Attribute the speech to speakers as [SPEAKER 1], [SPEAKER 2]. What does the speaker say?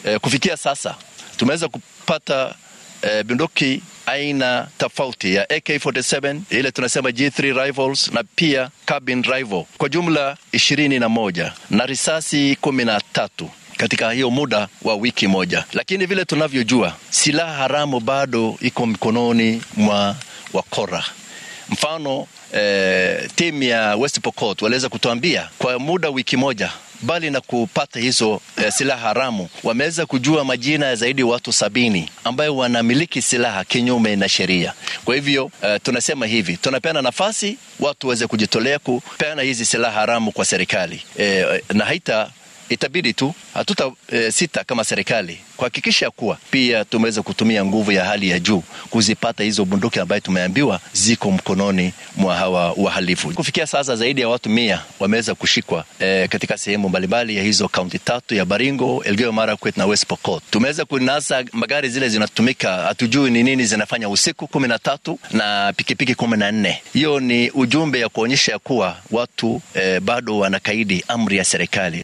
[SPEAKER 1] E, kufikia sasa tumeweza kupata e, bunduki aina tofauti ya AK47 ile tunasema G3 rifles na pia carbine rifle kwa jumla ishirini na moja na risasi kumi na tatu katika hiyo muda wa wiki moja. Lakini vile tunavyojua, silaha haramu bado iko mikononi mwa wakora. Mfano eh, timu ya West Pokot waliweza kutuambia kwa muda wiki moja bali na kupata hizo eh, silaha haramu wameweza kujua majina ya zaidi ya watu sabini ambayo wanamiliki silaha kinyume na sheria. Kwa hivyo eh, tunasema hivi, tunapeana nafasi watu waweze kujitolea kupeana hizi silaha haramu kwa serikali eh, na haita itabidi tu hatuta e, sita kama serikali kuhakikisha kuwa pia tumeweza kutumia nguvu ya hali ya juu kuzipata hizo bunduki ambayo tumeambiwa ziko mkononi mwa hawa wahalifu. Kufikia sasa zaidi ya watu mia wameweza kushikwa e, katika sehemu mbalimbali ya hizo kaunti tatu ya Baringo, Elgeyo Marakwet na West Pokot. Tumeweza kunasa magari zile zinatumika, hatujui ni nini zinafanya usiku kumi na tatu na pikipiki kumi na nne. Hiyo ni ujumbe ya kuonyesha kuwa watu e, bado wanakaidi amri ya serikali.